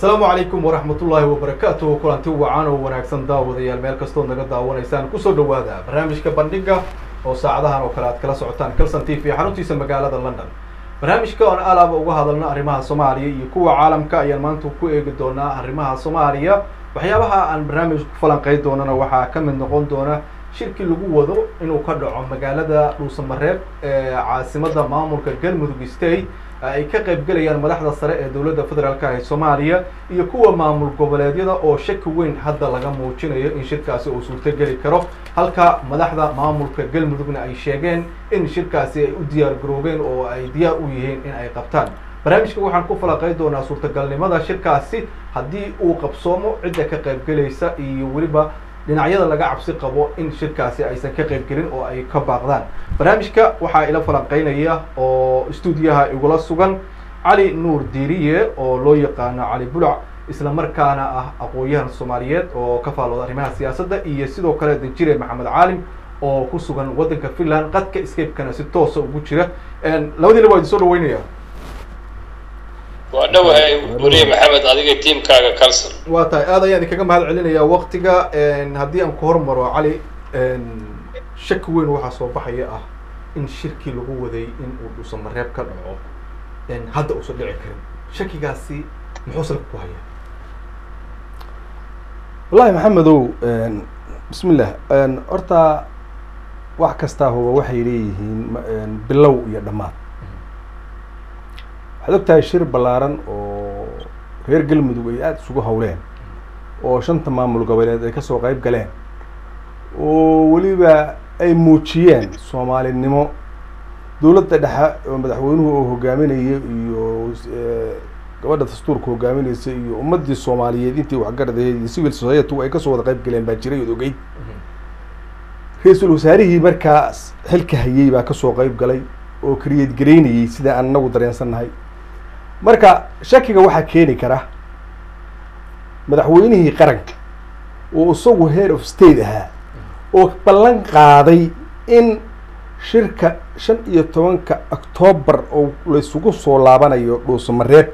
asalaamu calaykum waraxmatullaahi wabarakaatu kulanti wacan oo wanaagsan daawadayaal meel kastood naga daawanaysaan kusoo dhawaada barnaamijka bandhiga oo saacadahan oo kale aad kala socotaan calson t v xaruntiisa magaalada london barnaamijka oon alaaba uga hadalno arrimaha soomaaliya iyo kuwa caalamka ayaan maanta ku eegi doonaa arrimaha soomaaliya waxyaabaha aan barnaamijka ku falanqeyn doonana waxaa ka mid noqon doona shirkii lagu wado inuu ka dhaco magaalada dhuusamareeb ee caasimada maamulka galmudug state ay ka qaybgelayaan madaxda sare ee dowladda federaalka ee soomaaliya iyo kuwa maamul goboleedyada oo shaki weyn hadda laga muujinayo in shirkaasi uu suurtogeli karo halka madaxda maamulka galmudugna ay sheegeen in shirkaasi ay u diyaar garoobeen oo ay diyaar u yihiin in ay qabtaan barnaamijka waxaan ku falaqeyn doonaa suurtagalnimada shirkaasi haddii uu qabsoomo cidda ka qaybgelaysa iyo weliba dhinacyada laga cabsi qabo in shirkaasi aysan ka qaybgelin oo ay ka baaqdaan barnaamijka waxaa ila falanqeynaya oo stuudiyaha igula sugan cali nuur diiriye oo loo yaqaano cali bulac isla markaana ah aqoon-yahan soomaaliyeed oo ka faalooda arrimaha siyaasadda iyo sidoo kale danjire maxamed caalim oo ku sugan waddanka finland qadka escapekana si toosa ugu jira labadiina waa idin soo dhaweynaya waa dhowahay weliye maxamed adiga tiamkaaga calson waa tahay aad ayaan idinkaga mahad celinayaa waktiga haddii aan ku hormaro cali shaki weyn waxaa soo baxaya ah in shirkii lagu waday in uu dhuusamareeb ka dhaco hadda uusan dhici karin shakigaasi muxuu salka ku hayaa wallahi maxamedow bismillah horta wax kastaa huba waxay leeyihiin bilow iyo dhammaad waxaad og tahay shir ballaaran oo reer galmudug ay aada isugu hawleen oo shanta maamul goboleed ay kasoo qayb galeen oo weliba ay muujiyeen soomaalinimo dowladda dhexe oo madaxweynuhu oo hogaaminayo iyo gabadha dastuurka hogaaminaysa iyo ummaddii soomaaliyeed intii waxgaradaheed iyo civil society ay kasoo wada qayb galeen baa jiray ood ogeyd ra-iisul wasaarihii markaas xilka hayay baa kasoo qayb galay oo kariyad garaynayay sida aan inagu dareensannahay marka shakiga waxaa keeni kara madaxweynihii qaranka oo isagu head of state ahaa oo ballan qaaday in shirka shan iyo tobanka octoobar oo laysugu soo laabanayo dhuusamareeb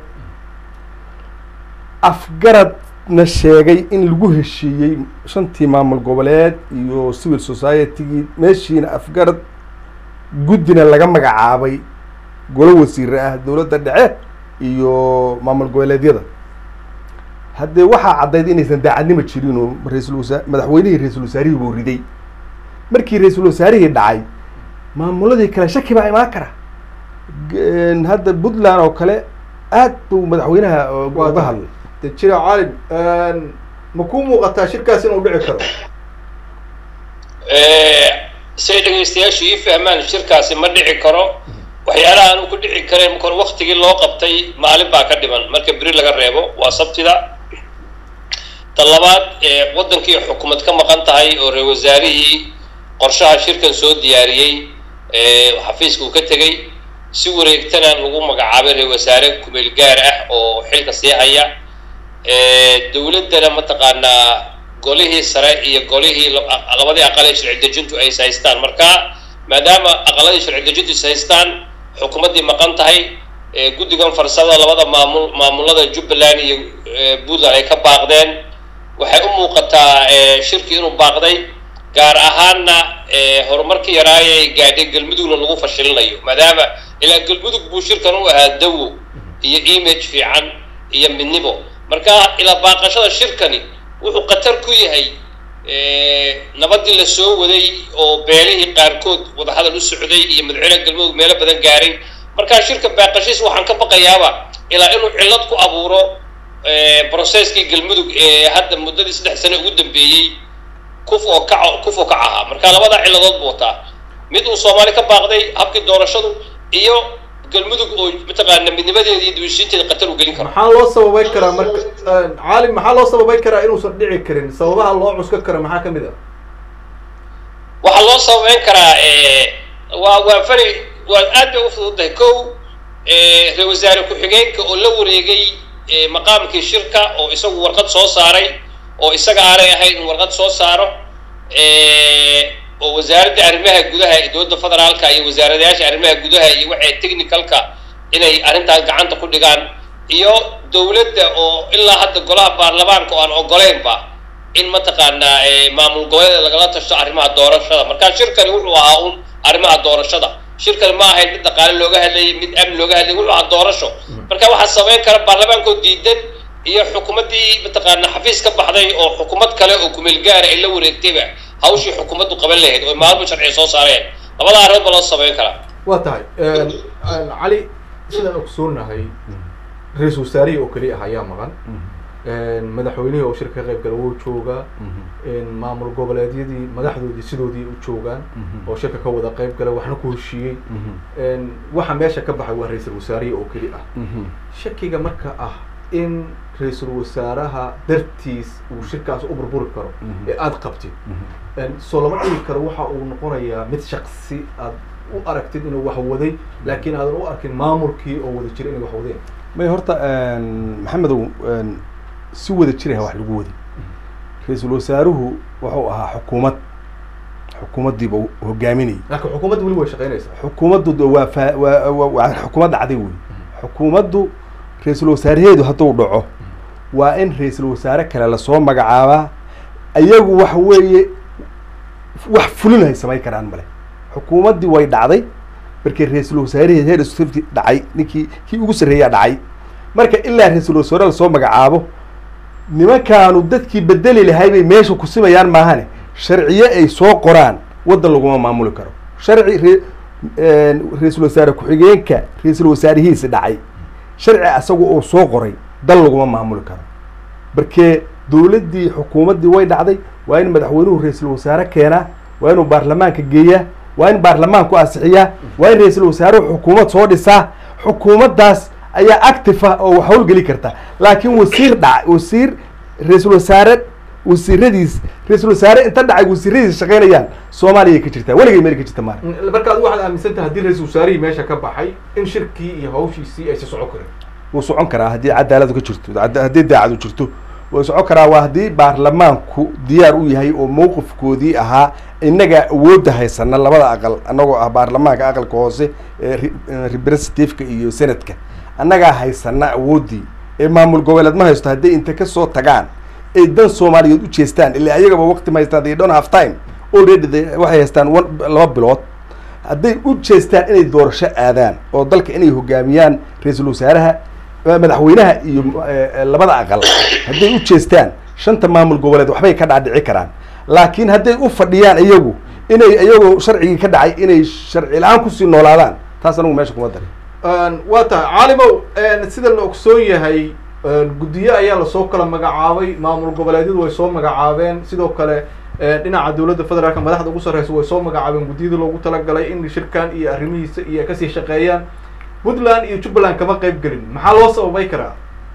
afgaradna sheegay in lagu heshiiyey shantii maamul goboleed iyo civil society-gii meeshiina afgarad guddina laga magacaabay golo wasiire ah dowladda dhexe iyo maamul goboleedyada haddee waxaa caddayd inaysan daacadnimo jirin oo ra-iisul wasa madaxweynihii ra-iisul wasaarihii buu riday markii ra-iisul wasaarihii dhacay maamuladii kale shaki baa imaan kara hadda puntland oo kale aad buu madaxweynaha uga hadlay danjire caalim ma kuu muuqataa shirkaas inuu dhici karo say dhegaystayaashu ii fahmaan shirkaasi ma dhici karo waxyaalaha aanu ku dhici kareen marka hore waktigii loo qabtay maalin baa ka dhiman marka beri laga reebo waa sabtida ta labaad waddankii xukuumad ka maqan tahay oo reer wasaarihii qorshaha shirkan soo diyaariyey xafiiska uu ka tegey si wareegtana lagu magacaabay reer wasaare kumeel gaar ah oo xilka sii haya dowladdana mataqaanaa golihii sare iyo golihii labadii aqal ee sharci dejintu ay is haystaan marka maadaama aqaladii sharci dejintu is haystaan xukuumaddii maqan tahay guddigan farsada labada maamul maamulada jubbaland iyo puntland ay ka baaqdeen waxay u muuqataa shirki inuu baaqday gaar ahaanna horumarkii yaraayay gaadhay galmudugna lagu fashilinayo maadaama ilaa galmudug buu shirkan u ahaa dawo iyo image fiican iyo midnibo marka ilaa baaqashada shirkani wuxuu khatar ku yahay nabadii la soo waday oo beelihii qaarkood wadahadal u socday iyo madaxweyne galmudug meelo badan gaaray markaa shirka baaqashiis waxaan ka baqayaaba ilaa inuu cillad ku abuuro processkii galmudug ee hadda muddadii saddex sane ugu dambeeyey kuf oo kac kuf oo kac ahaa marka labadaa cilladood buu wataa mid uu soomaali ka baaqday habkii doorashadu iyo galmudug oo mataqaana midnimadeeda iyo dibashiinteeda khatar u gelin karo maxaa loo sababay karaa marka caalim maxaa loo sababay karaa inuusan dhici karin sababaha loo cuska kara maxaa kamid ah waxaa loo sababeyn karaa waa waa fari waa aad bay u fududahay kow ra-isul wasaare ku-xigeenka oo la wareegay maqaamkii shirka oo isagu warqad soo saaray oo isaga aanay ahayn in warqad soo saaro oo wasaaradda arrimaha gudaha ee dowladda federaalka iyo wasaaradayaasha arrimaha gudaha iyo waxay technicalka inay arrintaas gacanta ku dhigaan iyo dowladda oo ilaa hadda golaha baarlamaanka oo aan ogoleynba in mataqaanaa maamul goboleeda lagala tashto arrimaha doorashada marka shirkani wuxuu ahaa un arrimaha doorashada shirkani ma ahayn mid dhaqaale looga hadlayay mid amni looga hadlayay wuxuu ahaa doorasho marka waxaa samayn kara baarlamaankoo diidan iyo xukuumaddii mataqaana xafiis ka baxday oo xukuumad kale oo kumeel gaara ay la wareegtayba hawshii xukuumaddu qaban lahayd oo maalmo sharci soo saareen labada arrimood ba loo samayn karaa waa tahay cali sidaan ogsoonahay ra-iisul wasaarihii oo keliya ah ayaa maqan madaxweynihii oo shirka ka qayb gala wuu joogaa maamul goboleedyadii madaxdoodii sidoodii u joogaan oo shirka ka wada qayb gala waxna ku heshiiyey waxa meesha ka baxay waa ra-iisul wasaarihii oo keli ah shakiga marka ah in ra-iisul wasaaraha dartiis uu shirkaas u burburi karo ee aada qabtid soo lama dhigi karo waxa uu noqonayaa mid shaksi aad u aragtid inuu wax waday laakiin aadan u arkin maamulkii oo wada jira inay wax wadeen may horta maxamedow si wada jiraha wax lagu waday ra-iisul wasaaruhu wuxuu ahaa xukuumad xukuumaddiiba hogaaminayay laakiin xukuumadda weli way shaqeynaysaa xukuumaddu waa fa waa waa xukuumad dhacday wey xukuumaddu ra-iisul wasaaraheedu hadduu dhaco waa in ra-iisul wasaare kale lasoo magacaabaa ayagu waxa weeye wax fulin hay samayn karaan male xukuumaddii way dhacday markii ra-iisul wasaaraheed heer safti dhacay ninkii kii ugu sarreeyaa dhacay marka ilaa ra-iisul wasaare lasoo magacaabo nimankaanu dadkii bedeli lahay bay meesha kusimayaan maahane sharciye ay soo qoraan waddan laguma maamuli karo sharci re- ra-iisul wasaare ku-xigeenka ra-iisul wasaarihiisi dhacay sharci asagu uu soo qoray dal laguma maamuli karo markee dowladdii xukuumaddii way dhacday waa in madaxweynuhu ra-iisul wasaare keenaa waa inuu baarlamaanka geeyaa waa in baarlamaanku asixiyaa waa in ra-iisul wasaaruhu xukuumad soo dhisaa xukuumaddaas ayaa active ah oo wax howlgeli karta laakiin wasiir dhac wasiir ra-iisul wasaare wasiiradiis ra-iisul wasaare inta dhacay wasiiradiis shaqeynayaan soomaaliya ka jirtaa weligay meel ka jirta maara marka adigu waxaad aaminsan tahay haddii ra-iisul wasaarihii meesha ka baxay in shirkii iyo hawshiisii aysa socon karin wuu socon karaa haddii cadaaladu ka jirto had- haddii daacadu jirto wuu socon karaa waa haddii baarlamaanku diyaar u yahay oo mowqifkoodii ahaa innagaa awoodda haysana labada aqal annagoo ah baarlamaanka aqalka hoose ee re- ee representativeka iyo senadka annagaa haysana awooddii ee maamul goboleed ma haysto hadday inta kasoo tagaan ay dan soomaaliyeed u jeestaan ilaa ayagaba waqti ma haystaan they don't have time already they- waxay haystaan one laba bilood hadday u jeestaan inay doorasho aadaan oo dalka inay hogaamiyaan ra-iisul wasaaraha eh, madaxweynaha iyo eh, eh, labada aqal hadday u jeestaan shanta maamul goboleed waxbay ka dhaadhici karaan laakiin hadday u fadhiyaan iyagu inay iyagoo sharcigii ka dhacay inay sharci la-aan kusii noolaadaan taas anagu meesha kuma darin waa tahay caalimow sida la ogsoon yahay guddiyo ayaa lasoo kala magacaabay maamul goboleedyadu way soo magacaabeen sidoo kale dhinaca dowladda federaalka madaxda ugu sarreysa way soo magacaabeen guddiyada loogu talagalay in shirkan iyo arrimihiisa iyo ay kasii shaqeeyaan puntland iyo jubbaland kama qayb gelin maxaa loo sababay karaa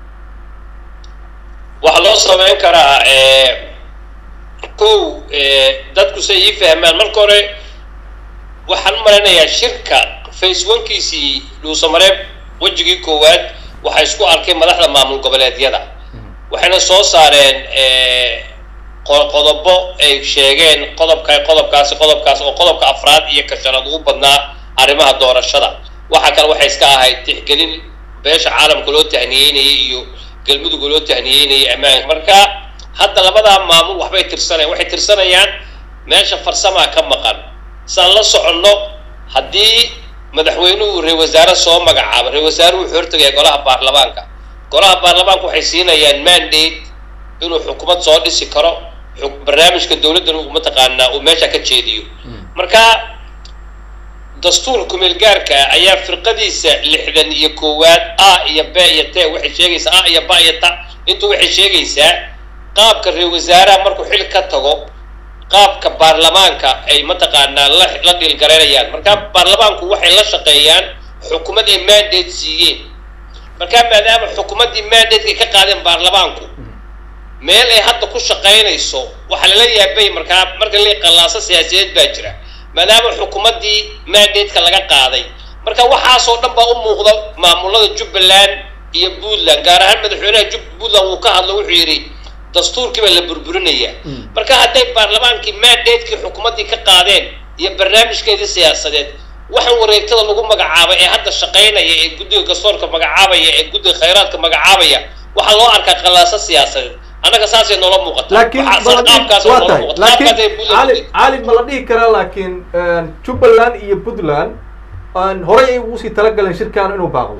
waxaa loo samayn karaa kow dadku say ii fahmaan marka hore waxaan u malaynayaa shirka face onkiisii dhuusamareeb wejigii koowaad waxaa isku arkay madaxda maamul goboleedyada waxayna soo saareen qo- qodobo ay sheegeen qodobka qodobkaasi qodobkaas oo qodobka afraad iyo ka shanaad ugu badnaa arrimaha doorashada waxaa kale waxay iska ahayd tixgelin beesha caalamka loo tahniyeynayay iyo galmudugga loo tahniyeynayay ammaanka marka hadda labadaa maamul waxbay tirsanayaan waxay tirsanayaan meesha farsamaa ka maqan saan la soconno haddii madaxweynuhu ra wasaare soo magacaabo ra wasaaruhu wuxuu hortagaya golaha baarlamaanka golaha baarlamaanka waxay siinayaan mandate inuu xukuumad soo dhisi karo xuk- barnaamijka dowladdan uu mataqaanaa uu meesha ka jeediyo marka dastuurka kumeel gaarka ah ayaa firqadiisa lixdan iyo koowaad a iyo b iyo t waxay sheegaysaa a iyo ba iyo ta intu waxay sheegaysaa qaabka ra wasaaraha markuu xil ka tago qaabka baarlamaanka ay mataqaanaa la la dhiilgaraynayaan marka baarlamaanku waxay la shaqeeyaan xukuumad ay mandate siiyeen marka maadaama xukuumaddii mandate-ka ka qaadeen baarlamaanku meel ay hadda ku shaqaynayso waxaa lala yaabay markaa marka la qallaaso siyaasiyeed baa jira maadaama xukuumaddii mandate-ka laga qaaday marka waxaasoo dhan baa u muuqda maamulada jubbaland iyo puntland gaar ahaan madaxweynaha jub puntland wuu ka hadlo wuxuu yidhi dastuurkii baa la burburinaya marka hadday baarlamaankii mandate-kii xukuumaddii ka qaadeen iyo barnaamijkeedii siyaasadeed waxaan wareegtada lagu magacaabay ee hadda shaqaynaya ee guddiga garsoorka magacaabaya ee guddiga khayraadka magacaabaya waxaa loo arkaa qalaaso siyaasadeed annaga saasay noola muuqata laakiin Waxaa- ma la dhihi- qaabkaas waa noola tahay muuqata. laakiin Qaabkaas ay Puntland cali cali ma la dhihi karaa laakiin jubbaland iyo puntland aan horey ay ugu sii talagaleen shirkan inuu baaqdo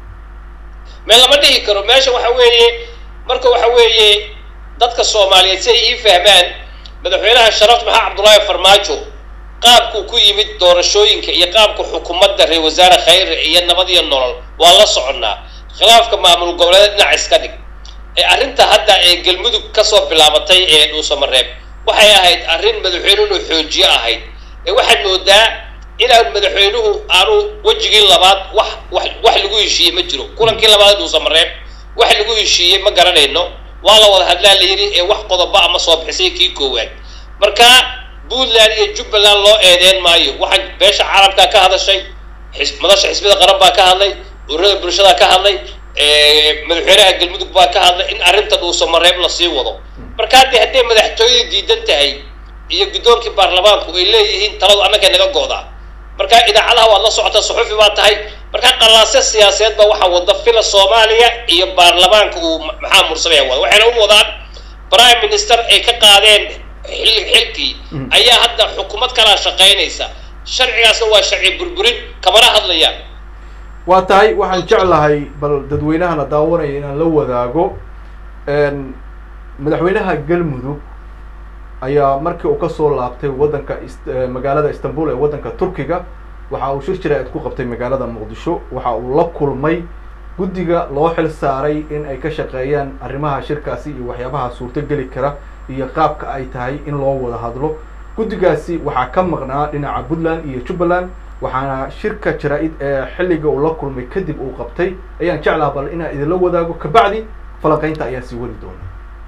me lama dhihi karo meesha waxa weeye marka waxa weeye dadka soomaaliyeed si ay ii fahmaan madaxweynaha sharafta maxaa cabdullaahi farmaajo qaabkuu ku yimid doorashooyinka iyo qaabka xukuumadda reer wasaare khayre iyo nabad iyo nolol waa la soconnaa khilaafka maamul goboleed dhinac iska dhig ee arrinta hadda ee galmudug kasoo bilaabatay ee dhuusamareeb waxay ahayd arrin madaxweyne inuu xoojiyo ahayd ee waxaad moodaa inaan madaxweynuhu aanu wejigii labaad wax wax wax lagu heshiiyey ma jiro kulankii labaad ee dhuusamareeb wax lagu heshiiyey ma garanayno waa la wada hadlaa la yidhi ee wax qodoba ama soo bixisay kii koowaad marka puntland iyo jubbaland loo eedeyn maayo waxaa beesha caalamkaa ka hadashay xis- madasha xisbida qaran baa ka hadlay ururada bulshada ka hadlay ee, madaxweynaha galmudug baa ka hadlay in arrinta dhuusamareeb lasii wado marka haddii hadday madaxtooyada diidan tahay iyo guddoonkii baarlamaanku ay leeyihiin taladu annagay naga go'daa marka idaacadaha waad la socotaa suxufi baa tahay marka qalaasyo siyaasadeed baa waxaa wada fila soomaaliya iyo baarlamaanka uu ma- maxaa mursamaya wada waxayna u wadaan prime minister ay ka qaadeen xil- xilkii ayaa hadda xukuumad kalaa shaqaynaysa sharcigaasna waa sharci burburin kamana hadlayaan waa tahay waxaan jeclahay bal dadweynahana daawanaya inaan la wadaago n madaxweynaha galmudug ayaa markii uu kasoo laabtay waddanka Ist- eh, magaalada istanbul ee waddanka turkiga waxa uu shir jiraa'id ku qabtay magaalada muqdisho waxa uu la kulmay guddiga loo xil saaray in ay ka shaqeeyaan arrimaha shirkaasi iyo waxyaabaha suurtogeli kara iyo qaabka ay tahay in loo wada hadlo guddigaasi waxaa ka maqnaa dhinaca puntland iyo jubbaland waxaana shirka jaraa-id ee xilliga uu la kulmay kadib uu qabtay ayaan jeclaha bal inaan idinla wadaago kabacdi falanqeynta ayaa sii wadi doona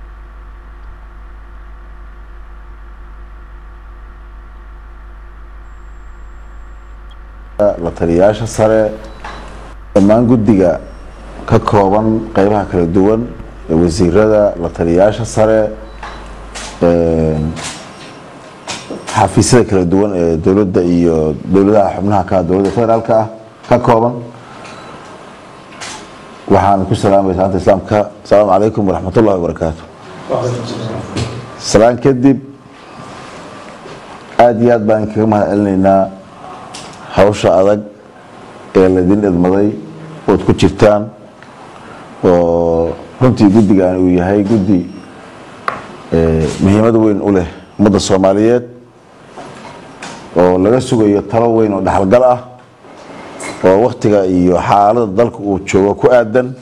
la taliyayaasha sare dhammaan guddiga ka kooban qeybaha kala duwan ee wasiirada la taliyayaasha sare een, xafiisyada kala duwan ee dowladda iyo dowladaha xubnaha ka dowladda federaalka ah ka kooban waxaan ku salaamay salaanta islaamka asalaamu calaykum waraxmat ullahi wabarakaatu salaan kadib aada iyo aad baan kaga mahad celinaynaa hawsha adag ee laydin idmaday ood ku jirtaan oo runtii guddigan uu yahay guddi eh, muhiimad weyn u leh ummadda soomaaliyeed oo laga sugayo talo weyn oo dhaxalgal ah oo waktiga iyo xaalada dalka uu joogo ku aadan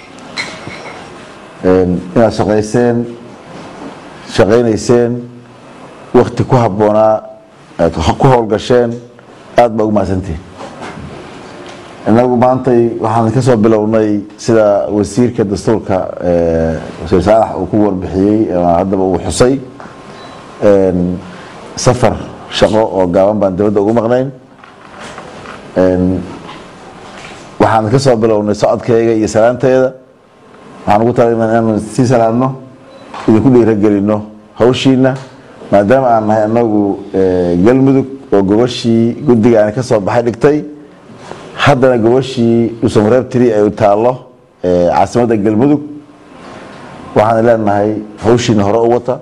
Een, inaad shaqayseen shaqaynayseen wakti ku habboonaa aad ku howlgasheen aada baa ugu mahadsantihin innagu maantay waxaan ka soo bilownay sida wasiirka dastuurka eh, wasiir saalax uu ku warbixiyey ama haddaba uu xusay een, safar shaqo oo gaaban baan dowladda ugu maqnayn Een, waxaan ka soo bilownay socodkayga iyo salaanteeda waxaan ugu talagalnay inaanu sii salaamno idinku dhiiragelino hawshiina maadaama aan nahay anagu eh, galmudug oo gobashii guddiga aan ka soo baxay dhigtay haddana gobashii dhuusamareeb tiri ay taallo eh, caasimadda galmudug waxaan leenahay hawshiina hore u wata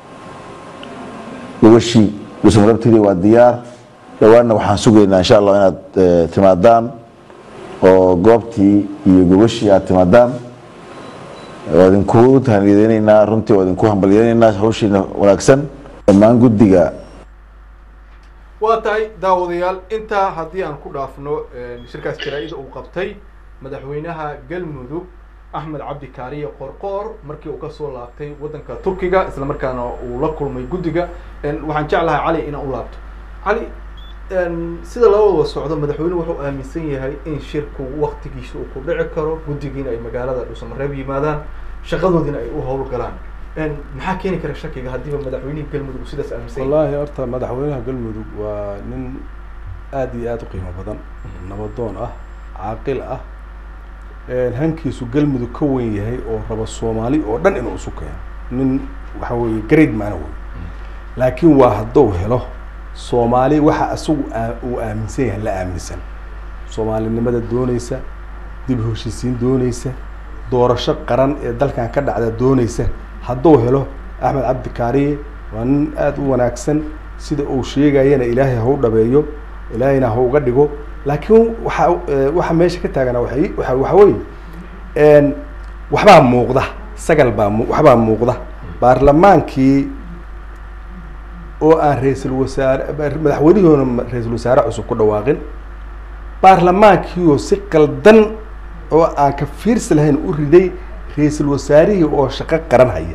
gobashii dhuusamareeb tiri waa diyaar dhawaanna waxaan sugaynaa insha allah inaad eh, timaadaan oo goobtii iyo gobashii aad timaadaan waa idinku tahaniyadeyneynaa runtii waa idinku hambalyeyneynaa hawshiina wanaagsan dhammaan guddiga waa tahay daawadayaal intaa haddii aan ku dhaafno shirkaas jaraa-ida uu qabtay madaxweynaha galmudug axmed cabdi kaariye qorqoor markii uu kasoo laabtay waddanka turkiga isla markaana uu la kulmay guddiga waxaan jeclahay cali inaan u laabto cali sida loo wada socdo madaxweynuhu wuxuu aaminsan yahay in shirku waktigiisa uu ku dhici karo guddigiina ay magaalada dhuusamareeb yimaadaan shaqadoodina ay u howlgalaan maxaa keeni kara shakiga haddiiba madaxweynihii galmudug uu sidaas aaminsan yahay wallaahi horta madaxweynaha galmudug waa nin aada iyo aada u qiimo badan nabadoon ah caaqil ah hankiisu galmudug ka weyn yahay oo raba soomaali oo dhan inuu isu keeno nin waxa weeye grade maana wey laakiin waa hadduu helo soomaali waxa isagu aa- uu aaminsan yahay la aaminsan soomaalinimada dooneysa dib u heshiisiin dooneysa doorasho qaran ee dalkan ka dhacda dooneysa hadduu helo axmed cabdi kaariye waa nin aada u wanaagsan sida uu sheegayana ilaahay ha u dhabeeyo ilaahayna ha uga dhigo laakiin waxa eh, waxa meesha ka taagana waxa waxa waxa weeye een, waxbaa muuqda sagal baa mu- waxbaa muuqda baarlamaankii oo aan ra-iisul wasaare madaxweynihiona ra-iisul wasaare cusub ku dhawaaqin baarlamaankii oo si qaldan oo aan ka fiirsi lahayn u riday ra-iisul wasaarihii oo shaqo qaran haya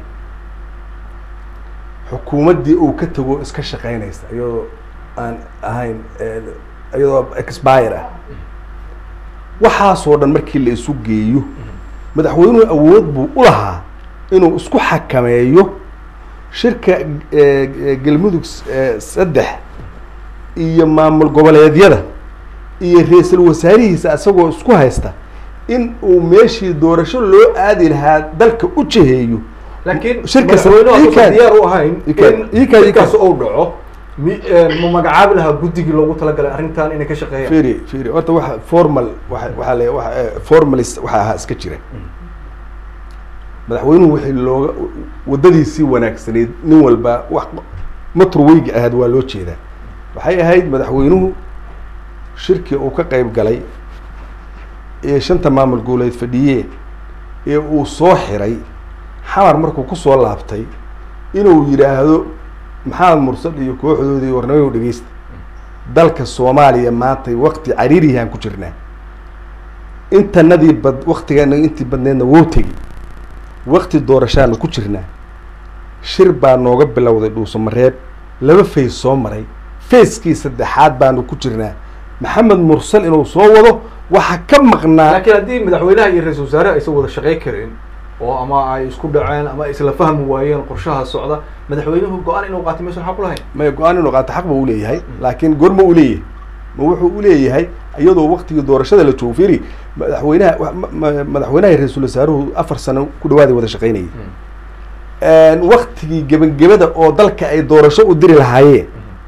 xukuumaddii uu ka tago iska shaqeynaysa iyadoo aan ahayn eh, iyadoo expire ah waxaasoo dhan markii la isu geeyo madaxweynuhu awood buu u lahaa inuu isku xakameeyo shirka eh, eh, galmudug eh, saddex iyo maamul goboleedyada iyo ra-iisul wasaarihiisa isagoo isku haysta in uu meeshii doorasho loo aadi lahaa dalka u jiheeyo laakiin shirka madaxweynuhu ii hadduusan kaad- diyaar u ahayn ii kaad- in ii kaad- ii shirkaas kaad. uu dhaco mi ma magacaabi lahaa guddigii loogu talagalay arrintan inay ka shaqeeyaan firi firi horta waxa formal waxa waxaa le waxa eh, formalist waxa ahaa iska jira madaxweynuhu wixii looga waddadiisii wanaagsaneyd nin walba wax maturweygi ahayd waa loo jeedaa waxay ahayd madaxweynuhu shirkii uu ka qayb galay ee shanta maamul goboleed fadhiyeen ee uu soo xiray xamar markuu kusoo laabtay inuu yidhaahdo maxamed mursal iyo kooxdoodii warnamayo dhegeysta dalka soomaaliya maanta wakti cariiriyahaan ku jirnaa intanadii bad waktigeena intii badneedna wow tegi wakti doorashaanu ku jirnaa shir baa nooga bilowday dhuusamareeb laba fays soo maray fayskii saddexaad baanu ku jirnaa maxamed mursal inuu soo wado waxa ka maqnaa laakiin haddii madaxweynaha iyo ra-iisul wasaare aysan wada shaqey karin oo ama ay isku dhaceen ama ay isla fahmi waayeen qorshaha socda madaxweynuhu go-aan inuu qaatay maysan xaq u lahayn may go-aan inuu qaato xaq ba u leeyahay laakiin goorma u leeyahay ma wuxuu u leeyahay iyadoo waktigii doorashada la joogo firi madaxweynaha wa- ma- ma- madaxweynaha iyo ra-iisul wasaaruhu afar sano ku dhawaaday wada shaqeynayay waktigii gebangebada oo dalka ay doorasho u diri lahaayeen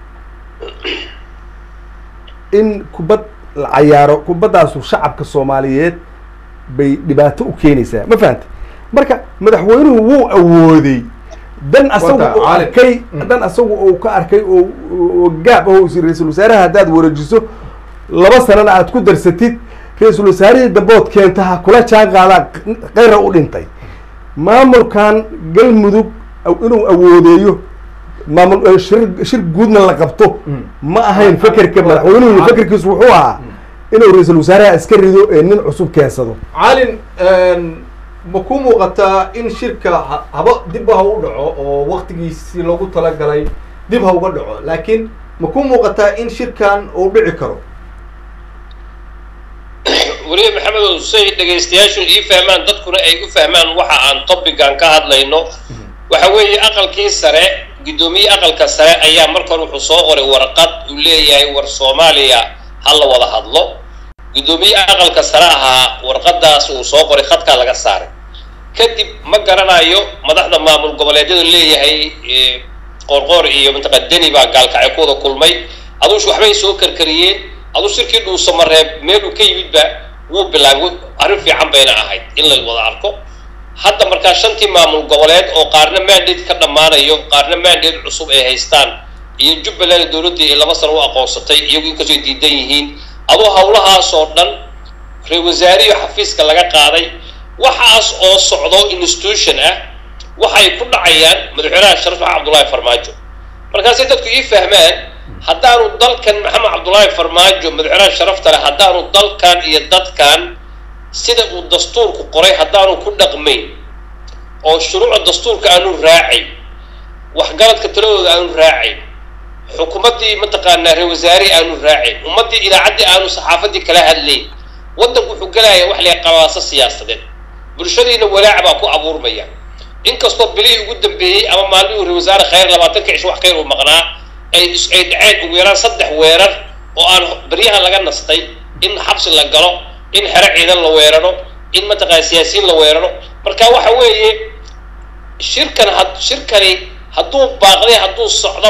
in kubad la cayaaro kubaddaasu shacabka soomaaliyeed bay dhibaato u keenaysaa ma fahantay marka madaxweynuhu wuu awooday dan asagu Wata, uu caalim. arkay Mm. dan asagu uu ka arkay oo oo gaab ah oo is ra-iisul wasaaraha haddaad wareejiso laba sanana aad ku darsatid ra-iisul wasaarihii dambood keenta ha kula jaan qaadaa keyra u dhintay maamulkan galmudug aw- inuu awoodeeyo maamul eh, shir shir guudna la qabto Mm. ma ahayn Ah, fekerka ah, madaxweynuhu ah. fekerkiisu wuxuu ahaa inuu ra-iisul wasaaraha iska rido ee nin cusub keensado calin ma ku muuqataa in shirka ha- haba dib ha u dhaco oo waktigiisii loogu talagalay dib ha uga dhaco laakiin ma ku muuqataa in shirkan uu dhici karo weliba maxamedow say dhegaystayaashu ii fahmaan dadkuna ay u fahmaan waxa aan topican ka hadlayno waxa weeye aqalkii sare guddoomiye aqalka sare ayaa marka hore wuxuu soo qoray warqad uu leeyahay war soomaaliya ha la wada hadlo guddoomiye aqalka sare ahaa warqadaas uu soo qoray khadkaa laga saaray kadib ma garanayo madaxda maamul goboleedyadu leeyahay eh, qoorqoor iyo mantaqa deni baa gaalkacyo ku wada kulmay aduush waxbay soo karkariyeen aduu shirkii dhuusamareeb meel uu ka yimidba wuu bilaabay arrin fiican bayna ahayd in la wada arko hadda markaa shantii maamul goboleed oo qaarna mandate ka dhammaanayo qaarna mandate cusub ay haystaan iyo jubbaland dowladdii ay laba sano u aqoonsatay iyagu inkastoo ay diidan yihiin aduu hawlahaasoo dhan ra-isul wasaarihi xafiiska laga qaaday waxaas oo socdo institution ah waxay ku dhacayaan madaxweynaha sharaf maxamed cabdullaahi farmaajo markaasay dadku ii fahmaan haddaanu dalkan maxamed cabdullaahi farmaajo madaxweynaha sharafta leh haddaanu dalkan iyo dadkan sida uu dastuurku qoray haddaanu ku dhaqmayn oo shuruucda dastuurka aanu raacayn waxgaradka taladooda aanu raacayn xukuumaddii mataqaanaa reer wasaare aanu raacayn ummaddii idaacaddii aanu saxaafaddii kala hadlayn waddanku wuxuu gelayaa wax la qabaaso siyaasadeed bulshadiina walaac baa ku abuurmaya inkastoo bilihii ugu dambeeyey ama maalmihii reer wasaare khayr labaatanka cisho wax khayr uu maqnaa ay is- ay dhaceen ugu yaraan saddex weerar oo aan baryahan laga nastay in xabsi la galo in xero ciidan la weeraro in mataqaana siyaasiyiin la weeraro marka waxa weeye shirkan had shirkani hadduu baaqday hadduu socdoba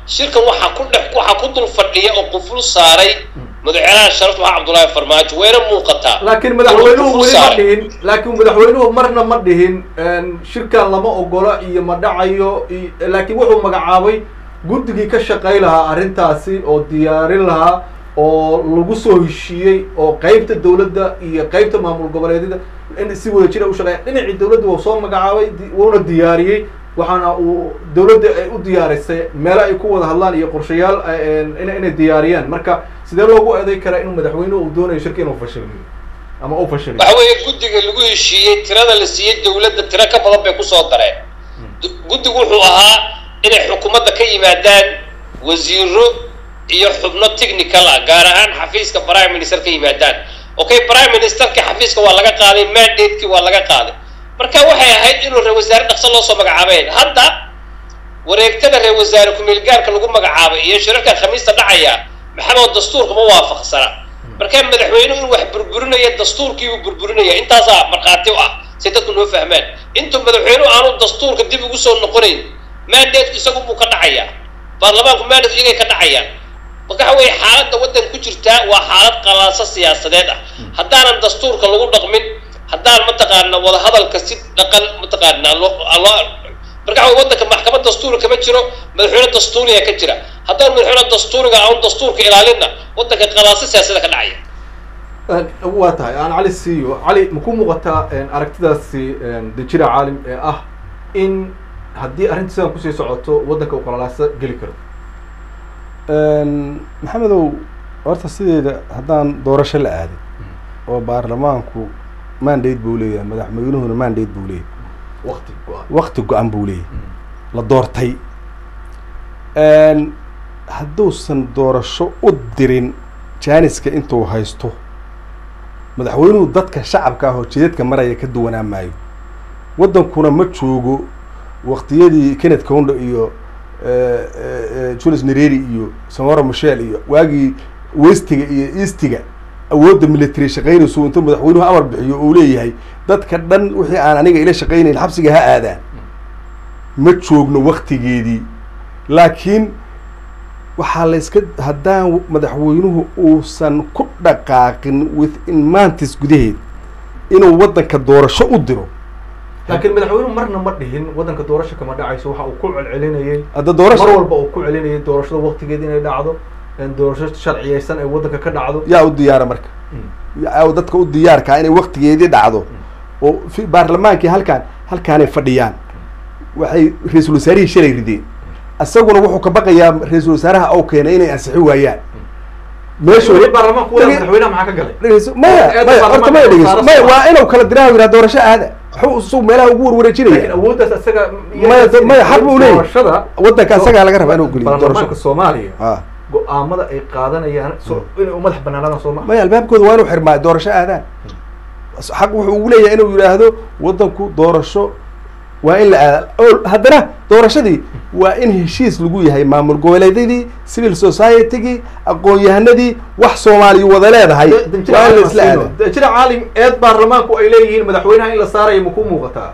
shirkan waxaa ku dhex waxaa ku dul fadhiya oo quful saaray madaxweynaha sharafta maxaa cabdullaahi farmaajo wayna muuqataa laakiin madaxweynuhu Quful weli ma saaray. dhihin laakiin madaxweynuhu marna ma dhihin shirkan lama ogola iyo ma dhacayo i- laakiin wuxuu magacaabay guddigii ka shaqay lahaa arrintaasi oo diyaarin lahaa oo lagu soo heshiiyey oo qeybta dowladda iyo qeybta maamul goboleedyada in si wada jira u shaqeeya dhinacii dowladda wuu soo magacaabay di- wuuna diyaariyey waxaana uu dowladda ay u diyaarisay meelo ay ku wada hadlaan iyo qorshayaal eh, in- inay diyaariyaan marka sidee loogu eeday karaa inuu madaxweynuhu uu doonayo shirka inuu fashiliyo ama uu fashiliyo waxa weeye guddiga lagu heshiiyey tirada la siiyey dowladda tiro ka badan bay kusoo dareen Du- guddigu wuxuu ahaa inay xukuumadda ka yimaadaan wasiiro iyo xubno technical ah gaar ahaan xafiiska prime minister ka yimaadaan okay prime ministerka xafiiska waa laga qaaday mandate-kii waa laga qaaday marka waxay ahayd inuu reer wasaare dhaqso loo soo magacaabeen hadda wareegtada reer wasaare ku-meel gaarka lagu magacaabay iyo shirarka khamiista dhacaya maxamed dastuurka ma waafaqsana markaa madaxweynuhu inuu wax burburinaya dastuurkiibuu burburinaya intaasaa markhaati u ah si dadku noo fahmaan intuu madaxweynuhu aanu dastuurka dib ugu soo noqonayn mandateku isagu buu ka dhacayaa baarlamaanku mandate iyagay ka dhacayaan marka waxa weeye xaaladda waddanka ku jirtaa waa xaalad qalaaso siyaasadeed ah haddaanan dastuurka lagu dhaqmin haddaan mataqaana wadahadalka si dhaqan mataqaana loo loo marka waxa weye waddanka maxkamad dastuuri kama jiro madaxweyne dastuuriya ka jira haddaan madaxweyne dastuuriga aan dastuurka ilaalinna waddanka qalaaso siyaasada ka dhacaya waa tahay aan cali siiyo cali maku muuqataa aragtidaasi dejira caalim ee ah in haddii arrinta sidan kusii socoto waddanka uu qalalaasa geli karo maxamedow horta sideeda haddaan doorasho la aadin oo baarlamaanku mandate buu leeyahay madaxweynuhuna mandate buu leeyahay wakti go-an wakti go-an buu leeyahay la doortay hadduusan doorasho u dirin jaaniska intuu haysto madaxweynuhu dadka shacabka ah oo jidadka maraya ka duwanaa maayo waddankuna ma joogo waktiyadii kenneth condo iyo julius nereri iyo samora michel iyo waagii westiga iyo eastiga awoodda military shaqaynayso intuu madaxweynuhu amar bixiyo uu leeyahay dadka dhan wixii aan aniga ila shaqaynayn xabsiga ha aadaan ma joogno waktigeedii laakiin waxaa la iska haddaan madaxweynuhu uusan ku dhaqaaqin within mantis gudaheed inuu waddanka doorasho u diro laakiin madaxweynuhu marna ma dhihin waddanka doorasho kama dhacayso waxa uu ku celcelinayay hadda mar doorasho walba uu ku celinayay doorashada waktigeed inay dhacdo doorasho sharciyeysan ay waddanka ka dhacdo yaa u diyaara marka yaa dadka u diyaarkaa inay waktigeedii dhacdo oo fi baarlamaankii halkaan halkaanay fadhiyaan waxay ra-iisul wasaarihii shalay rideen isaguna wuxuu ka baqayaa ra-iisul wasaaraha oo keenay inay ansixi waayaan meeshooda baarlamaanku wada madaxweynaha maxaa ka galay dhegeyso maya Eedda maya horta maya baarlamaanka dhegeyso saara maya soo waa inuu kala diraa yiraa doorasho aada waxuu isagu meelaha ugu laakiin warwareejinaya awooddaas isaga Maya, da- maya, xaq buu leeyahay. doorashada waddanka isagaa laga rabaa inuu geliyo baarlamaanka doorasho soomaaliya ah go-aamada ay qaadanayaan so inay u madax banaanadaan soo maa maya albaabkooda waa inuu xirmaa doorasho aadaan xaq wuxuu ugu leeyahay inuu yidhaahdo waddanku doorasho waa in la aada oo haddana doorashadii waa in heshiis lagu yahay maamul goboleedyadii civil society-gii aqoon-yahanadii wax soomaaliya wada leedahay waa in la isla aada jira caalim eed baarlamaanku ay leeyihiin madaxweynaha in la saarayo maku muuqataa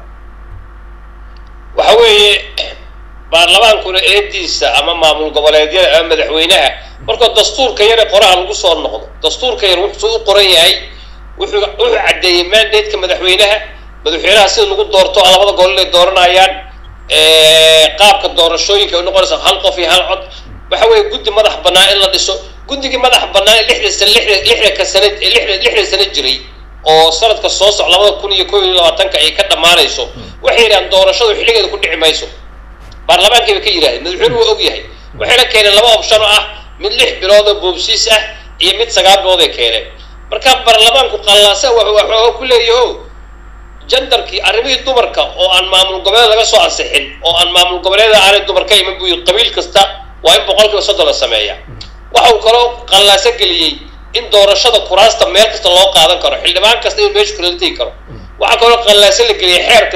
waxa weeye baarlamaankuna eediisa ama maamul goboleedyada ama madaxweynaha markoo dastuurka yare qoraha lagu soo noqdo dastuurka yar wuxuu u qoran yahay wuxuu wuxuu caddeeyey mandate-ka madaxweynaha madaxweynaha sida lagu doorto labada gol inay dooranayaan qaabka doorashooyinka ay noqonaysa hal qof iyo hal cod waxa weeye guddi madax bannaan in la dhiso guddigii madax bannaan ee lixda san lixda lixdanka sanad ee lixda lixdan sano jiray oo sanadka soo soc labada kun iyo kow iyo labaatanka ay ka dhammaanayso waxay yidhahaan doorashadu xilligeeda ku dhici mayso baarlamaankii bay ka yidhahdeen madaxweynuhu waa og yahay waxayna keeneen laba option oo ah mid lix bilood oo boobsiis ah iyo mid sagaal bilood ay keeneen marka baarlamaanku qallaasa waxooga ku leeyaho jandarkii arrimihii dumarka oo aan maamul goboleed laga soo ansixin oo aan maamul goboleeda aanay dumar ka iman buu yidhi qabiil kasta waa in boqolkiiba soddon la sameeya waxa uu kaloo qallaaso geliyey in doorashada kuraasta meel kasta loo qaadan karo xildhibaan kasta inuu meesha kula tegi karo waxaa kaloo qallaaso la geliyey xeerka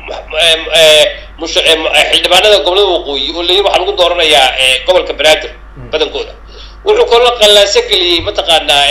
mush- xildhibaanada gobolada waqooyi oo layihi waxaa lagu dooranayaa gobolka banaadir badankooda wuxuu kaloo qallaaso geliyey mataqaanaa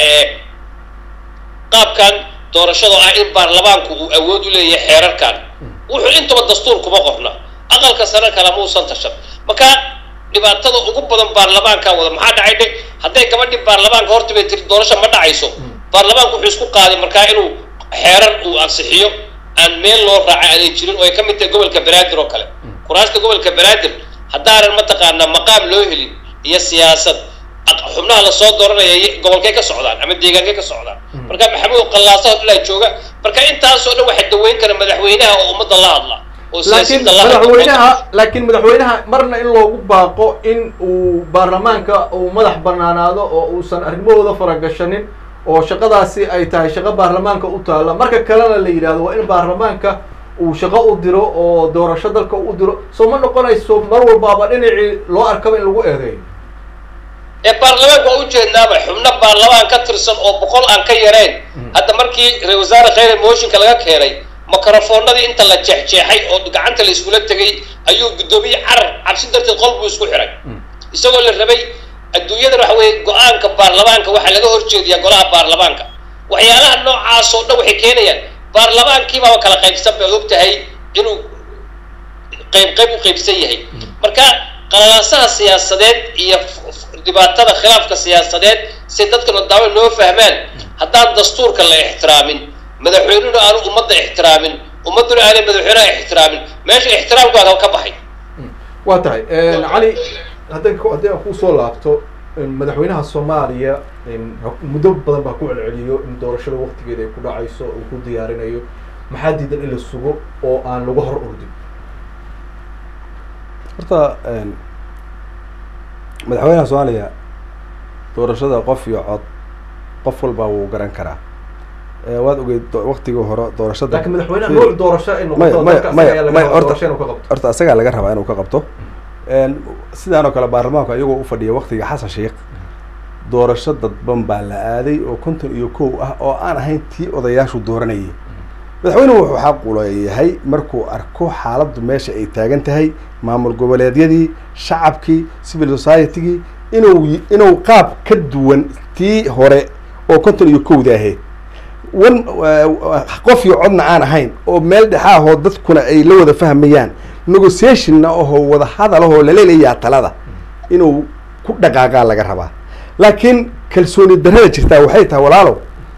qaabkan doorashada ah in baarlamaanku uu awood u leeyahay xeerarkan wuxuu intaba dastuur kuma qorna aqalka sare kale muusan tashan marka dhibaatada ugu badan baarlamaanka wada maxaa dhacay dhe hadday gabadhii baarlamaanka horta bay tiri doorasho ma dhacayso baarlamaanku wuxuu isku qaaday markaa inuu xeeran uu ansixiyo aan meel loo raacay aanay jirin oo ay ka mid tahay gobolka banaadir oo kale kuraasta gobolka banaadir haddaanan mataqaanaa maqaam loo helin iyo siyaasad aq- xubnaha lasoo dooranaya y- gobolkay ka socdaan ama deegaankay ka socdaan marka maxamuud qallaasaha ilaa jooga marka intaasoo dhan waxaa daweyn kara madaxweynaha oo ummadda la hadla oo laakiin siyaasiyiinta la hadla madaxweynaha laakiin madaxweynaha marna in loogu baaqo in uu baarlamaanka uu madax banaanaado oo uusan arrimahooda faragashanin oo shaqadaasi ay tahay shaqo baarlamaanka u taalla marka kalena la yidhahdo waa in baarlamaanka uu shaqo u diro oo doorasho dalka u diro soo ma noqonayso mar walbaaba dhinacii loo arkaba in lagu eedeeyo ee baarlamaanka waa ujeednaaba xubno baarlamaan ka tirsan oo boqol aan ka yarayn hadda markii ra wasaare khayre mooshinka laga keenay mikrofoonadii inta la jeexjeexay oo gacanta la iskula tegay ayuu guddoomiye carar cabsi darteed qol buu isku xiray isagoo la rabay adduunyada waxa weeye go-aanka baarlamaanka waxaa laga horjeediyaa golaha baarlamaanka waxyaalaha noocaas oo dhan waxay keenayaan baarlamaankiibaaba kala qaybsan bay og tahay inuu qayb qayb u qaybsan yahay marka qalalaasaha siyaasadeed iyo f- f- dhibaatada khilaafka siyaasadeed si dadkan daawo loo fahmaan haddaan dastuurka la ixtiraamin madaxweynuhuna aanu ummadda ixtiraamin ummadduna aanay madaxweynaha ixtiraamin meesha ixtiraamku waa ka baxay waa tahay cali hadday ku- haddii aan kusoo laabto madaxweynaha soomaaliya muddo badan baa ku celceliyo in doorashada waktigeeda ay ku dhacayso uu ku diyaarinayo maxaa diidan in la sugo oo aan lagu hor ordin horta madaxweynaha soomaaliya doorashada qof iyo cod qof walba wuu garan karaa Eh, waad ogeyd do- waktigii hore doorashada laakiin madaxweynaha Fiir. nooc doorasho ay maya noqoto maya dalka maya asaga ayaa laga maya rabaa horta doorasho inuu ka qabto horta asagaa laga rabaa inuu ka qabto sidaan oo kale baarlamaanku iyagoo u fadhiya waktiga xasan sheikh doorasho dadban baa la aaday oo konton iyo kow ah oo aan ahayn tii odayaashu dooranayay madaxweynuhu wuxuu xaq u leeyahay markuu arko xaaladdu meesha ay taagan tahay maamul goboleedyadii shacabkii civil society-gii inuu y- inuu qaab ka duwan tii hore oo konton iyo kowda ahayd wan qof iyo codna aan ahayn oo meel dhexaahoo dadkuna ay la wada fahmayaan negotiationna ahoo wada hadalahoo laleelayaa talada inuu ku dhaqaaqaa laga rabaa laakiin kalsooni darrada jirtaa waxay tahay walaalow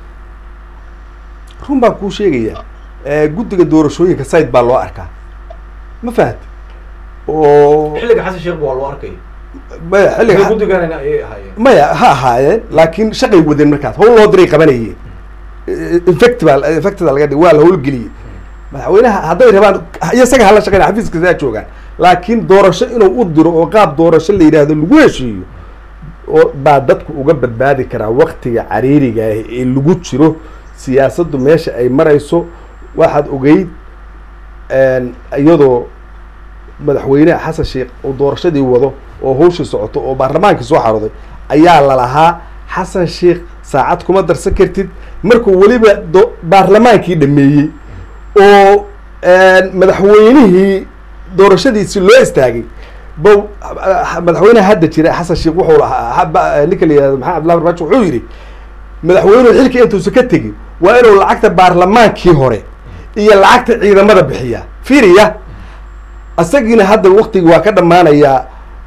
run baan kuu sheegayaa Eh, guddiga doorashooyinka side baa loo arkaa ma fahamti oo xilliga xasan sheekh waa loo arkay maya xilliga guddiganana ayay ahaayeen maya ha ahaayeen laakiin shaqay wadeen markaas hawl loo diray qabanayeen infectibal infectida laga dhig waa la howlgeliyey madaxweynaha hadday rabaan iyo isaga hala shaqeyn xafiiska saa joogaan laakiin doorasho inuu u diro oo qaab doorasho la yidhaahdo lagu heshiiyo oo baa dadku uga badbaadi karaa waktiga cariiriga ah ee lagu jiro siyaasaddu meesha ay marayso waxaad ogeyd iyadoo madaxweyneha xasan sheekh oo doorashadii wado oo hawshii socoto oo baarlamaankii soo xarooday ayaa lalahaa xasan sheekh saacad kuma darsan kartid markuu weliba do baarlamaankii dhameeyey oo madaxweynihii doorashadiisi loo istaagay ba madaxweynaha hadda jira xasan sheekh wuxuu lahaa ba- ninka la yihahdo maxamed abdullahi barmaajo wuxuu yidhi madaxweynuhu xilka intuusan ka tegin waa inuu lacagta baarlamaankii hore iyo lacagta ciidamada bixiya fiiriya isagiina hadda waktigii waa ka dhammaanayaa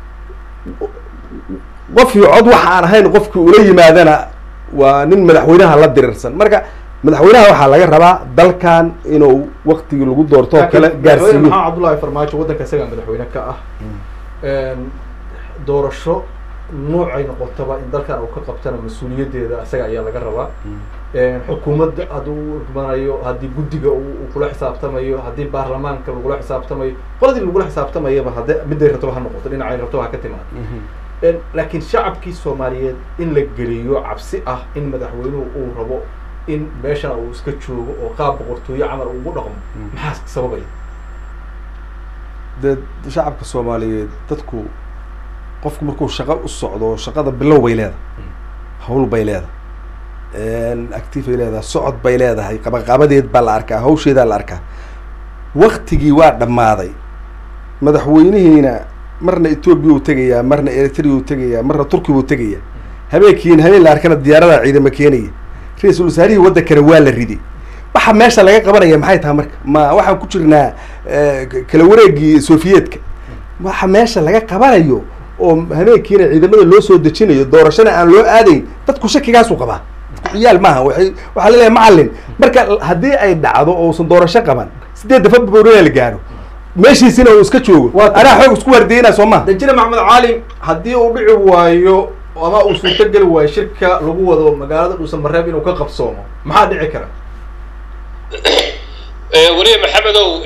qofkii cod waxa aan ahayn qofkii ula yimaadana waa nin madaxweynaha la dirirsan marka madaxweynaha waxaa laga rabaa dalkan inuu waktigii lagu doorto oo kale madaxweyne gaarsiiyo maxamed cabdullaahi farmaajo waddanka isagaa madaxweyne ka ah doorasho noocay noqotaba in dalkan uu ka qabtana mas-uuliyaddeeda isaga ayaa laga rabaa xukuumadda hadduu imanayo haddii guddiga uu uu kula xisaabtamayo haddii baarlamaanka lagula xisaabtamayo qoladii lagula xisaabtamayaba hadde midday rabtoba ha noqoto dhinacay rabtoba ha ka timaado laakiin shacabkii soomaaliyeed in la geliyo cabsi ah in madaxweynuhu uu rabo in meeshana uu iska joogo oo qaab boqortooyo camal uu ugu dhaqmo maxaa sababaya dee shacabka soomaaliyeed dadku qofku markuu shaqo u socdo shaqada bilow bay leedahay hawl bay leedahay active bay leedahay socod bay leedahay qabaqabadeed baa la arkaa hawsheedaa la arkaa waktigii waa dhammaaday madaxweynihiina marna etoobiya uu tegayaa marna eritrea uu tegayaa marna turkiya uu tegayaa habeenkiina habeen la arkana diyaarada ciidama keenaya ra-iisul wasaarihii waddankana waa la riday waxa meesha laga qabanaya maxay tahay marka ma waxaan ku jirnaa kala wareegii sofiyeetka waxa meesha laga qabanayo oo habeenkiina ciidamada loo soo dejinayo doorashana aan loo aadayn dadku shakigaasu qabaa ciyaal maaha waxay waxaa laleeyahay macalin marka haddii ay dhacdo oo uusan doorasho qaban sideedda february la gaaro meeshiisina uu iska joogo Waa tahay. anaa xoog isku wardiyeynaa soo maha danjire maxamed caalim haddii uu dhici waayo ama uu suurtogeli waayo shirka lagu wado magaalada dhuusamareeb inuu ka qabsoomo maxaa dhici kara weliye maxamedow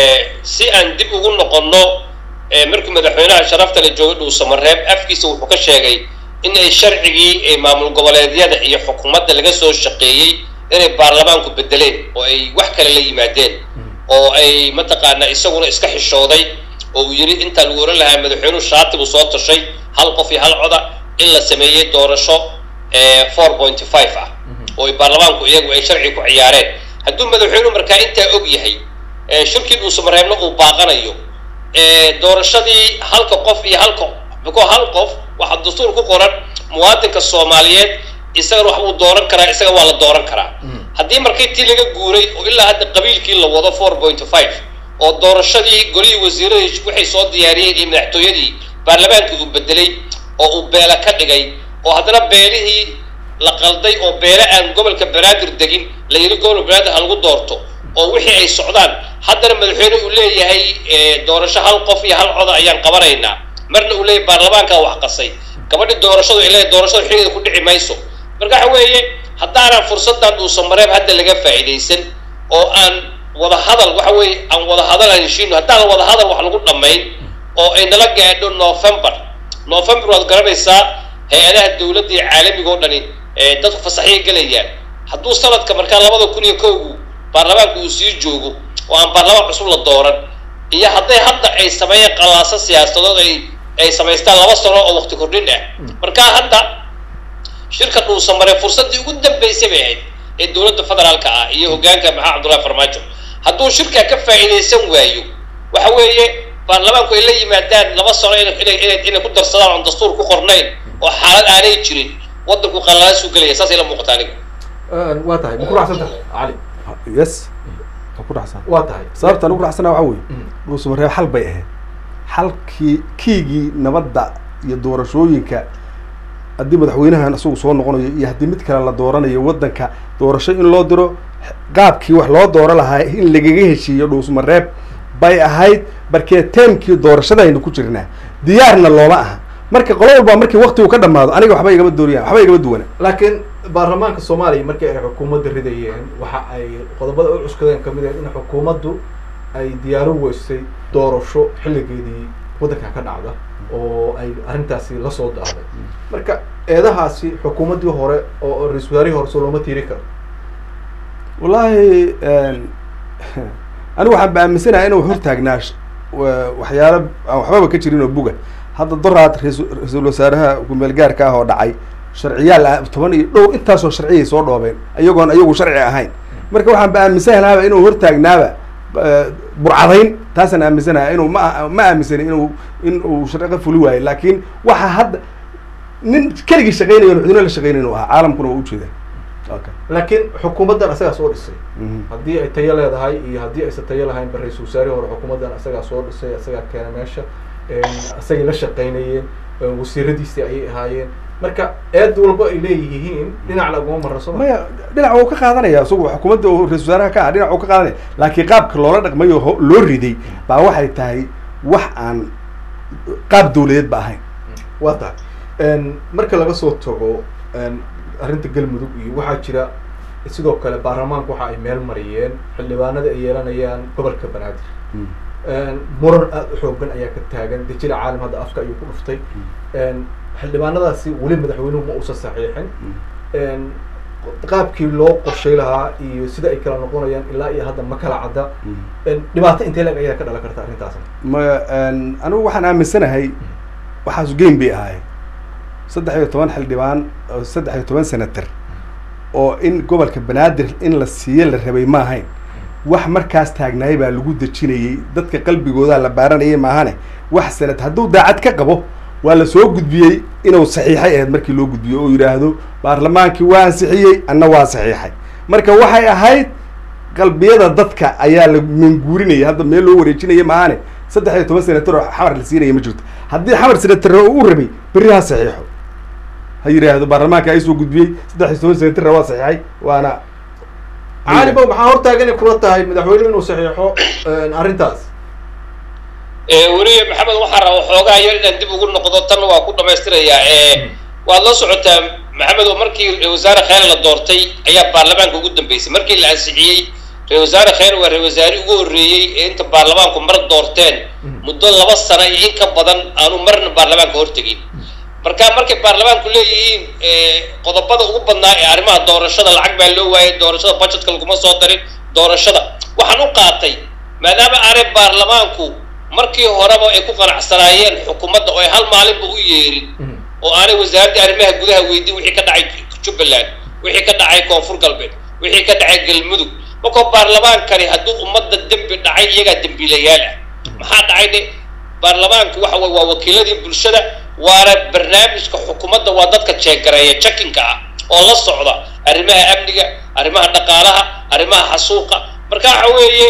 si aan dib ugu noqonno markii madaxweynaha sharafta la joogay dhuusamareeb afkiisa wuxuu ka sheegay in ay sharcigii ee maamul goboleedyada iyo xukuumadda laga soo shaqeeyey inay baarlamaanku bedeleen oo ay wax kale la yimaadeen oo ay mataqaanaa isaguna iska xishooday oo uu yidhi intaa lagu oran lahaa madaxweynuhu shaati buu soo tashay hal qof iyo hal coda in la sameeyey doorasho four point five ah oo ay baarlamaanku iyagu ay sharci ku ciyaareen hadduu madaxweynuhu markaa intaa og yahay ee shirkii dhuusamareebna uu baaqanayo ee doorashadii halka qof iyo halka biko hal qof waxaa dastuur ku qoran muwaadinka soomaaliyeed isagana wax uu dooran karaa isaga waa la dooran karaa haddii markii tii laga guuray oo ilaa hadda qabiilkii la wado four point five oo doorashadii golihii wasiiradii waxay soo diyaariyeen iyo madaxtooyadii baarlamaankii uu bedelay oo uu beela ka dhigay oo haddana beelihii la qalday oo beele aan gobolka banaadir degin la yidhi gobolka banaadir ha lagu doorto oo wixii ay socdaan haddana madaxweyne uu leeyahay doorasho hal qof iyo hal coda ayaan qabanaynaa marna uu leeyahay baarlamaankaa wax qasay gabadhi doorashadu ay leeyahay doorashada xiligeeda ku dhici mayso marka waxa weeye haddaanan fursaddan dhuusamareeb hadda laga faa'iidaysan oo aan wada hadal waxa weeye aan wada hadal aan heshiino haddaan wada hadal wax lagu dhammayn oo ay nala gaadho november november waad garanaysaa hay-adaha dowladda iyo caalamiga oo dhani ee dadku fasaxyay gelayaan hadduu sanadka markaa labada kun iyo kowgu baarlamaanka uu sii joogo oo aan baarlamaan cusub la dooran iyo hadday hadda ay sameeyeen qallaaso siyaasadood ay ay samaystaan laba sano oo waqti kordhin ah markaa hadda shirka dhuusamare fursaddii ugu dambaysay bay ahayd ee dowladda federaalka ah iyo hoggaanka maxaa cabdullahi farmaajo hadduu shirkaa ka faa'iidaysan waayo waxa weeye baarlamaanku ay la yimaadaan laba sano inay inay inay inay ku darsadaan oon dastuur ku qornayn oo xaalad aanay jirin waddanku qallaasuu gelaya saasay la muuqata aniga waa tahay ma ku raacsan tahay cali yes waa ku raacsan waa tahay sababta aan ugu raacsana waxaa weeye Mm. dhuusamareeb xal bay ahayd xalkii kiigii nabadda iyo doorashooyinka haddii madaxweynahan isagu soo noqonayo iyo haddii mid kale la dooranayo waddanka doorasho in loo diro qaabkii wax loo dooro lahaa in lagaga heshiiyo dhuusmareeb bay ahayd markee teemkii doorashadaynu ku jirnaa diyaarna looma aha marka qolo walba markii waktigu ka dhamaado aniga waxba igama dooriyaan waxba igama duwana laakiin baarlamaanka soomaaliya markii ay xukuumadda ridayeen waxa ay qodobada u cuskadeen kamid ah in xukuumaddu ay diyaaro weysay doorasho xilligeedii waddankan ka dhacda oo ay arrintaasi la soo daaday marka eedahaasi xukuumaddii hore oo ra-isul wasaarihii hore soo looma tiiri karo wallaahi anigu waxaan ba aaminsanahay inuu hortaagnaa sh- wa- waxyaalo aan waxbaba ka jirin oo buga hadda doraad rais- ra-iisul wasaaraha kumeel gaarka ah oo dhacay sharciyaal ah toban iyo dhow intaasoo sharciyay soo dhoobeen iyagoon iyagu sharci ahayn marka waxaan ba aaminsanahaaba inuu hortaagnaaba eh, burcadayn taasaan aaminsanahay inuu ma ma aaminsani inuu in uu sharci fuli waayo laakiin waxa hadda nin keligii shaqeynayo madaxweyne la shaqeynayo inuu ahaa caalamkuna waa ujeeda okay laakiin xukuumaddan isagaa soo dhisay Mhm. haddii ay tayo leedahay iyo haddii aysan tayo lahayn ba ra-isul wasaarihii hore xukuumaddan isagaa soo dhisay isagaa keenay meesha isagay la shaqaynayeen wasiiradiisii ayay ahaayeen marka eed walba ay leeyihiin dhinac laguma marra soo ma maya dhinac uu ka qaadanaya isagu xukuumadda uu ra-isul wasaaraha ka ah dhinac uu ka qaadanaya laakiin qaabka loola dhaqmayo ho- loo riday baa waxay tahay wax aan qaab dawladeed ba ahayn waa tahay marka laga soo tago arrinta galmudug iyo waxaa jira sidoo kale baarlamaanku waxa ay meel mariyeen xildhibaanada ay yeelanayaan gobolka banaadir muran aada u xoogan ayaa ka taagan dejila caalam hadda afka ayuu ku dhuftay xildhibaanadaasi weli madaxweynuhu ma uusan saxiixin qaabkii loo qorshay lahaa iyo sida ay kala noqonayaan ilaa iyo hadda ma kala cadda dhibaato intee lag ayaa ka dhalan karta arrintaasna maya anigu waxaan aaminsanahay waxaasu game bay ahaayeen saddex iyo toban xildhibaan oo saddex iyo toban senator oo in gobolka banaadir in la siiyo la rabay ma ahayn wax markaas taagnaay baa lagu dejinayey dadka qalbigoodaa la baaranayay maahane wax sanad hadduu daacad ka qabo waa la soo gudbiyey inuu saxiixay ahayd markii loo gudbiyo oo yidhaahdo baarlamaankii waa ansixiyey anna waa saxiixay marka waxay ahayd qalbiyada dadka ayaa la manguurinaya hadda meel loo wareejinaya maahane saddex iyo toban senator oo xamar la siinaya ma jirto haddii xamar senatar oo u rabay berri ha saxiixo ha yidhaahdo baarlamaanka ay soo gudbiyey saddex iyo toban senatarna waa saxiixay waana cali bow maxaa hortaagan inay kula tahay madaxweynuhu inuu saxiixo arrintaas weliya maxamed waxaa raba xoogaa yar inaan dib ugu noqdo tan waa ku dhamaystirayaa waad la socotaa maxamed oo markii ra wasaare kheyr la doortay ayaa baarlamaanka ugu dambeysay markii la ansixiyey ra wasaare kheyr waa ra wasaare ugu horreeyey ee inta baarlamaanku mar doorteen muddo laba sano iyo in ka badan aanu marna baarlamaanka hortegin marka markay baarlamaanku leeyihiin qodobada ugu badnaa ee arrimaha doorashada lacag baa loo waayay doorashada budgetka laguma soo darin doorashada waxaan u qaatay maadaama aanay baarlamaanku markii horeba ay ku qanacsanaayeen xukuumadda oo ay hal maalinba u yeerin oo aanay wasaaradda arrimaha gudaha weydiin wixii ka dhacay jubbaland wixii ka dhacay koonfur galbeed wixii ka dhacay galmudug markoo baarlamaankani hadduu ummadda dembi dhacay iyagaa dembiilayaal ah maxaa dhacay de baarlamaanku waxa way waa wakiiladii bulshada waana barnaamijka xukuumadda waa dadka jeegareeya jakinka ah oo la socda arrimaha amniga arrimaha dhaqaalaha arrimaha xasuuqa marka waxa weeye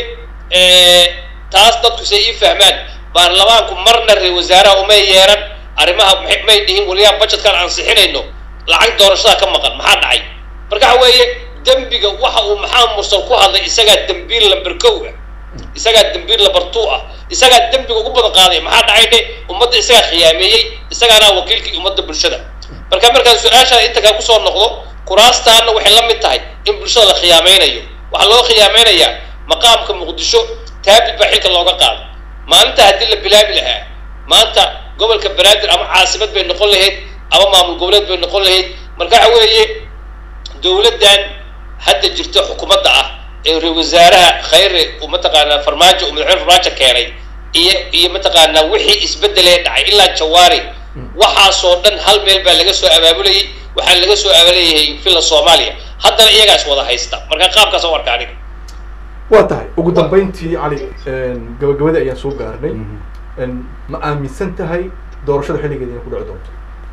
taas dadku say ii fahmaan baarlamaanku marna ra wasaaraha umay yeeran arrimaha may dhihin waliyaa budgetkan ansixinayno lacag doorashada ka maqan maxaa dhacay marka waxa weeye dembiga waxa uu maxamed mursal ku hadlay isagaa dembiil lamber kow ah isagaa dembiil lamber two ah isagaa dembiga ugu badan qaaday maxaa dhacay dhe ummadda isagaa khiyaameeyey isagaana wakiilkii ummadda bulshada marka markaan su-aashaan inta kale kusoo noqdo kuraastaana waxay la mid tahay in bulshada la khiyaameynayo waxaa loo khiyaameynayaa maqaamka muqdisho taabid baa xilka looga qaado maalinta haddii la bilaabi lahaa maanta gobolka banaadir ama caasimad bay noqon lahayd ama maamul goboleed bay noqon lahayd marka waxa weeye dowladdan hadda jirta xukuumadda ah ee ra wasaaraha khayre uu mataqaanaa farmaajo uu madaxweyne farmaajo keenay iyo iyo mataqaanaa wixii isbedelee dhacay ilaa jawaari waxaasoo dhan hal meel baa laga soo abaabulayay waxaa laga soo abaabulayay villa soomaaliya haddana iyagaas wada haysta marka qaabkaas u arka aniga waa tahay ugu dambeyntii cali gabagabadii ayaan soo gaarnay ma aaminsan tahay doorashada xilligeeda inay ku dhici doonto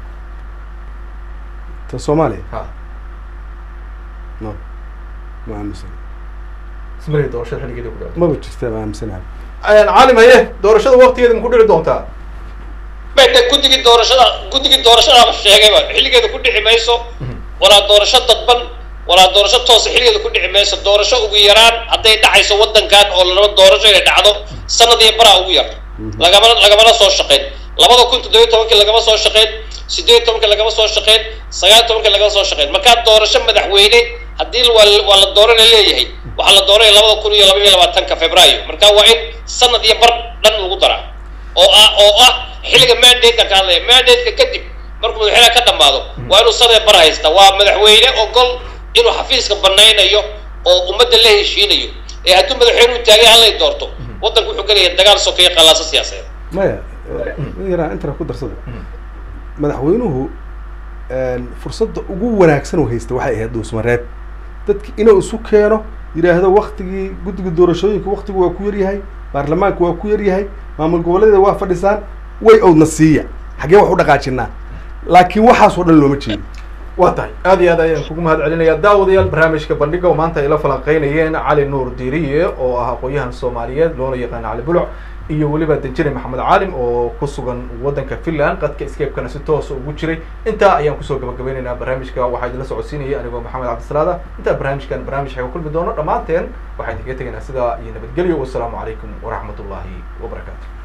ta soomaaliya ha no ma aaminsan ismale doorashada xilligeeda ku dhici maba jirta ma aaminsanahay caalim haye doorashada waktigeeda ma ku dhici doontaa bade guddigii doorashada guddigii doorashadaaba sheegayba xilligeeda ku dhici mayso walaa doorasho dadban walaa doorasho toosa xilligeeda ku dhici mayso doorasho ugu yaraan hadday dhacayso waddankan oo larabo doorasho inay dhacdo sanad iyo baraa ugu yar lagamana lagamana soo shaqeyn labada kun toddobiyo tobankii lagama soo shaqeyn sideed tobankii lagama soo shaqeyn sagaal tobankii lagama soo shaqeyn markaa doorasho madaxweyne haddii waa waa la doorana leeyahay waxaa la dooranaya labada kun iyo laba iyo labaatanka februaayo marka waa in sanad iyo bar dhan lagu daraa oo ah oo ah xilliga mandate-ka ka hadlaya mandate-ka kadib markuu madaxweynaha ka dhamaado waa inuu sanad bar haysta waa madaxweyne ogol inuu xafiiska banaynayo oo ummadda la heshiinayo ee hadduu madaxweynuhu taagay hallay doorto waddanku wuxuu gelaya dagaal sokeeye qallaaso siyaasadeed maya yaraa intana ku darsada madaxweynuhu fursadda ugu wanaagsan oo haysta waxay ahayd dhuusmareeb dadki inuu isu keeno yidhaahdo waktigii guddiga doorashooyinka waktigu waa ku yaryahay baarlamaanka waa ku yaryahay maamul goboleeda waa fadhisaan way owdna siiya xaggee wax u dhaqaajinaa laakiin waxaas oo dhan looma jeedo waa tahay aad iyo aad ayaan kugu mahad celinayaa daawadayaal barnaamijka bandhiga oo maanta ay la falanqeynayeen cali nuur diiriye oo ah aqoon-yahan soomaaliyeed loona yaqaana cali buluc iyo weliba danjire maxamed caalim oo ku sugan waddanka finland qadka escapekana si toosa ugu jiray intaa ayaan kusoo gabagabeynaynaa barnaamijka waxaa idinla socodsiinayay anigoo maxamed cabdisalaada intaa barnaamijkan barnaamij xaga kulmi doono dhammaanteen waxaan idinkaga tegaynaa sidaa iyo nabadgelyo wasalaamu calaykum waraxmat ullaahi wabarakaatu